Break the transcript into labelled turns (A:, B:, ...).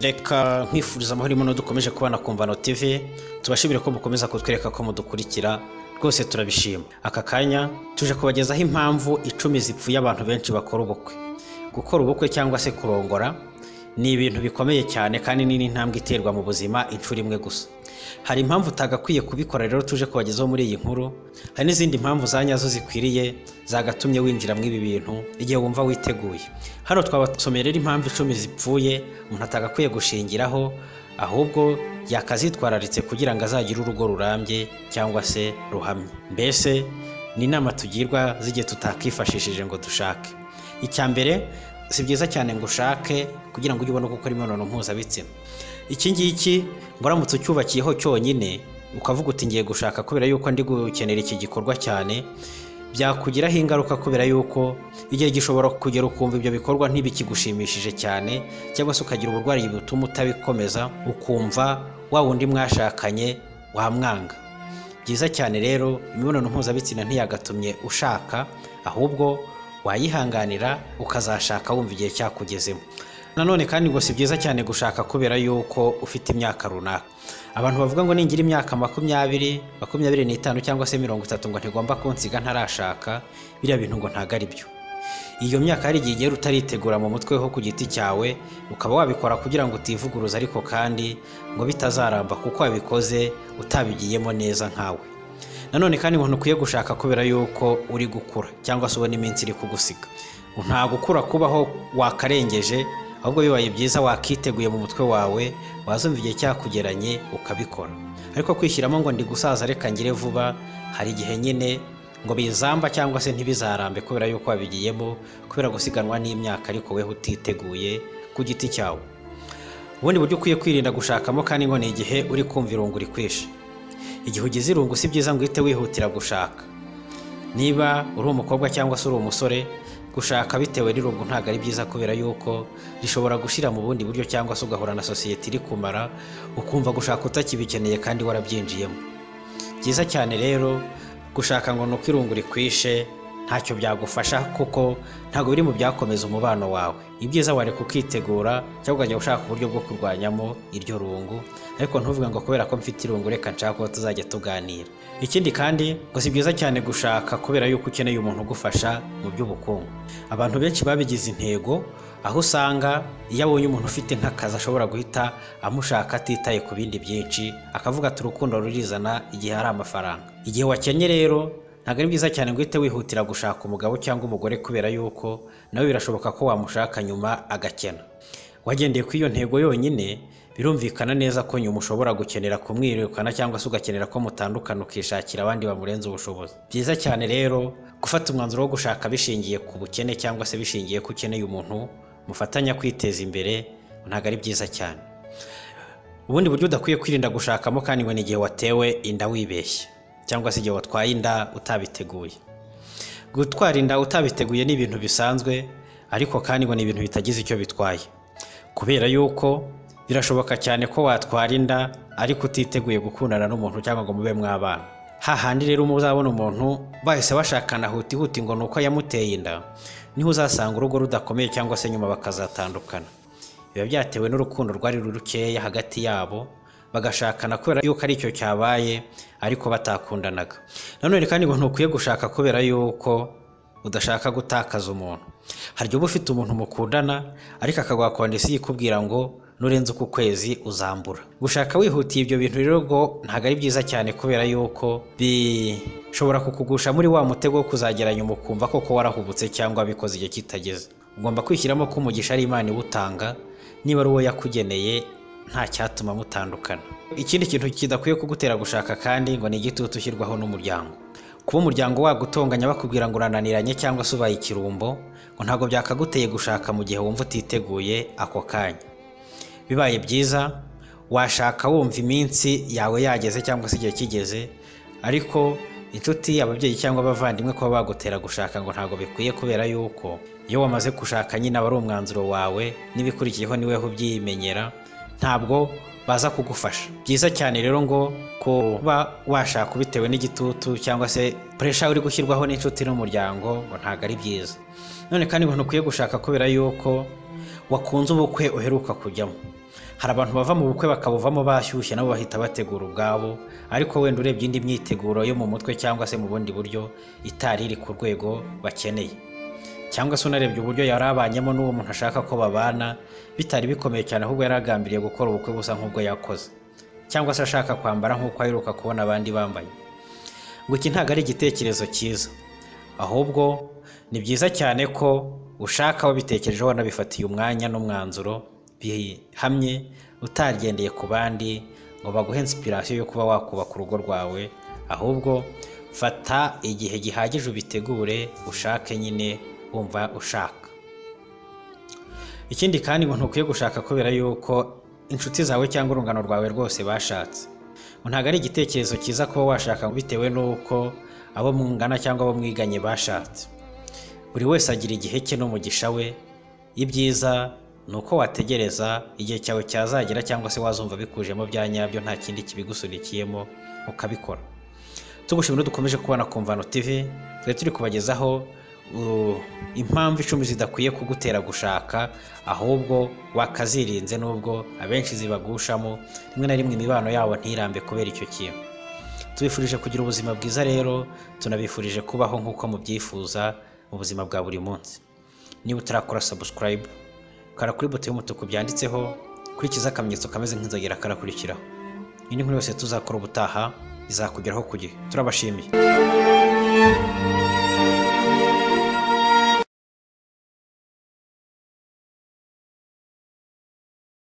A: reka nkwifuriza amahoro imuno dukomeje kubana ku mvano tv tubashimire ko mukomeza kutwereka ko mudukurikira rwose turabishima aka kanya tuje kubagezaho impamvu icumi zipfuye abantu benshi bakora ubukwe gukora ubukwe cyangwa se kurongora ni ibintu bikomeye cyane kandi ni n'intambwe iterwa mu buzima inshuro imwe gusa hari impamvu utagakwiye kubikora rero tuje kubagezaho muri iyi nkuru hari n'izindi mpamvu za nyazo zikwiriye zagatumye winjira muri ibi bintu igihe wumva witeguye hano twabasomeye rero impamvu icumi zipfuye umuntu atagakwiye gushingiraho ahubwo yakazitwararitse kugira ngo azagire urugo rurambye cyangwa se ruhamye mbese ni inama tugirwa z'igihe tutakifashishije ngo dushake icya mbere si byiza cyane ngo ushake kugira ngo ujye ubone gukora imibonano mpuzabitsina iki ngiki muramutse ucyubakiyeho cyonyine ukavuga uti ngiye gushaka kubera yuko ndi gukenera iki gikorwa cyane byakugiraho ingaruka kubera yuko igihe gishobora kugera ukumva ibyo bikorwa ntibikigushimishije cyane cyangwa se ukagira uburwayi butuma utabikomeza ukumva wa wundi mwashakanye wamwanga byiza cyane rero imibonano mpuzabitsina ntiyagatumye ushaka ahubwo wayihanganira ukazashaka wumva igihe cyakugezemo nanone kandi ngo si byiza cyane gushaka kubera yuko ufite imyaka runaka abantu bavuga ngo ningira imyaka makumyabiri makumyabiri n'itanu cyangwa se mirongo itatu ngo ntigomba kunsiga ntarashaka biriya bintu ngo ntabwo ari byo iyo myaka hari igihe ugera utaritegura mu mutwe ho ku giti cyawe ukaba wabikora kugira ngo utivuguruza ariko kandi ngo bitazaramba kuko wabikoze utabigiyemo neza nkawe nanone kandi umuntu ukwiye gushaka kubera yuko uri gukura cyangwa se ubona iminsi iri kugusiga nta gukura kubaho wakarengeje ahubwo bibaye byiza wakiteguye mu mutwe wawe wazumva igihe cyakugeranye ukabikora ariko kwishyiramo ngo ndi gusaza reka ngire vuba hari igihe nyine ngo bizamba cyangwa se ntibizarambe kubera yuko wabigiyemo kubera gusiganwa n'imyaka ariko weho utiteguye ku giti cyawe ubundi buryo ukwiye kwirinda gushakamo kandi ngo ni igihe uri kumva irungu rikwishe igihe ugize irungu si byiza ngo uhite wihutira gushaka niba uri umukobwa cyangwa se uri umusore gushaka bitewe n'irungu ntabwo ari byiza kubera yuko rishobora gushyira mu bundi buryo cyangwa se ugahura na sosiyete iri kumara ukumva gushaka utakibikeneye kandi warabyinjiyemo byiza cyane rero gushaka ngo ni uko irungu rikwishe ntacyo byagufasha kuko ntabwo biri mu byakomeza umubano wawe ibyiza wareka ukitegura cyangwa ukajya ushaka uburyo bwo kurwanyamo iryo rungu ariko ntuvuge ngo kubera ko mfite irungu reka nshaka ko tuzajya tuganira ikindi kandi ngo si byiza cyane gushaka kubera yuko ukeneye umuntu ugufasha mu by'ubukungu abantu benshi babigize intego aho usanga iyo abonye umuntu ufite nk'akazi ashobora guhita amushaka atitaye ku bindi byinshi akavuga ati urukundo rurizana igihe hari amafaranga igihe wakenye rero ntabwo ari byiza cyane ngo uhite wihutira gushaka umugabo cyangwa umugore kubera yuko nawe birashoboka ko wamushaka nyuma agakena wagendeye ku iyo ntego yonyine birumvikana neza ko nyuma ushobora gukenera kumwirukana cyangwa se ugakenera ko mutandukana ukishakira abandi bamurenza ubushobozi byiza cyane rero gufata umwanzuro wo gushaka bishingiye ku bukene cyangwa se bishingiye ko ukeneye umuntu mufatanya kwiteza imbere ntabwo ari byiza cyane ubundi buryo udakwiye kwirinda gushakamo kandi ngo ni igihe watewe inda wibeshye cyangwa se igihe watwaye inda utabiteguye gutwara inda utabiteguye ni ibintu bisanzwe ariko kandi ngo ni ibintu bitagize icyo bitwaye kubera yuko birashoboka cyane ko watwara inda ariko utiteguye gukundana n'umuntu cyangwa ngo mube mwabana hahandi rero muzabona umuntu bahise bashakana hutihuti ngo ni uko yamuteye inda niho uzasanga urugo rudakomeye cyangwa se nyuma bakazatandukana biba byatewe n'urukundo rwari rukeya hagati yabo bagashakana kubera yuko ari cyo cyabaye ariko batakundanaga nanone kandi ngo ntukwiye gushaka kubera yuko udashaka gutakaza umuntu hari uba ufite umuntu mukundana ariko akaguha kondisiyo ikubwira ngo nurenze uku kwezi uzambura gushaka wihutiye ibyo bintu rero ngo ntabwo ari byiza cyane kubera yuko bishobora kukugusha muri wa mutego wo kuzageranya umukumva koko warahubutse cyangwa bikoze igihe kitageze ugomba kwishyiramo ko umugisha ari imana iwutanga niba ari uwo yakugeneye nta cyatuma mutandukana ikindi kintu kidakwiye kugutera gushaka kandi ngo ni igitutu ushyirwaho n'umuryango kuba umuryango wagutonganya bakubwira ngo urananiranye cyangwa se ubaye ikirumbo ngo ntabwo byakaguteye gushaka mu gihe wumva utiteguye ako kanya bibaye byiza washaka wumva iminsi yawe yageze cyangwa se igihe kigeze ariko inshuti ababyeyi cyangwa abavandimwe kuba bagutera gushaka ngo ntabwo bikwiye kubera yuko iyo wamaze gushaka nyine aba ari umwanzuro wawe n'ibikurikiyeho niweho ubyimenyera ntabwo baza kugufasha byiza cyane rero ngo kuba washaka bitewe n'igitutu cyangwa se puresha uri gushyirwaho n'inshuti n'umuryango ngo ntabwo ari byiza none kandi ngo ntukwiye gushaka kubera yuko wakunze ubukwe uheruka kujyamo hari abantu bava mu bukwe bakabuvamo bashyushye nabo bahita bategura ubwabo ariko wenda urebye indi myiteguro yo mu mutwe cyangwa se mu bundi buryo itari iri ku rwego bakeneye cyangwa se unarebye uburyo yari abanyemo n'uwo muntu ashaka ko babana bitari bikomeye cyane ahubwo yari agambiriye gukora ubukwe busa nk'ubwo yakoze cyangwa se ashaka kwambara nk'uko aheruka kubona abandi bambaye ngo iki ntabwo ari igitekerezo cyiza ahubwo ni byiza cyane ko ushaka wabitekerejeho wanabifatiye umwanya n'umwanzuro bihamye utagendeye ku bandi ngo baguhe inspiration yo kuba wakubaka urugo rwawe ahubwo fata igihe gihagije ubitegure ushake nyine wumva ushaka ikindi kandi ngo ntukwiye gushaka kubera yuko inshuti zawe cyangwa urungano rwawe rwose bashatse ngo ntabwo ari igitekerezo cyiza kuba washaka bitewe n'uko abo mwungana cyangwa abo mwiganye bashatse buri wese agira igihe cye n'umugisha we ibyiza ni uko wategereza igihe cyawe cyazagera cyangwa se wazumva bikujemo bya nyabyo nta kindi kibigusunikiyemo ukabikora tugushimira dukomeje kubona ku mvano tv twari turi kubagezaho uh, impamvu icumi zidakwiye kugutera gushaka ahubwo wakazirinze n'ubwo abenshi zibagushamo rimwe na rimwe imibano yabo ntirambe kubera icyo kintu tubifurije kugira ubuzima bwiza rero tunabifurije kubaho nk'uko mubyifuza mu buzima bwa buri munsi niba utarakora subscribe kora kuri buto y'umutuku byanditseho kurikiza akamenyetso kameze nk'inzogera karakurikiraho iyi ni nkuru yose tuzakora ubutaha izakugeraho ku gihe turabashimiye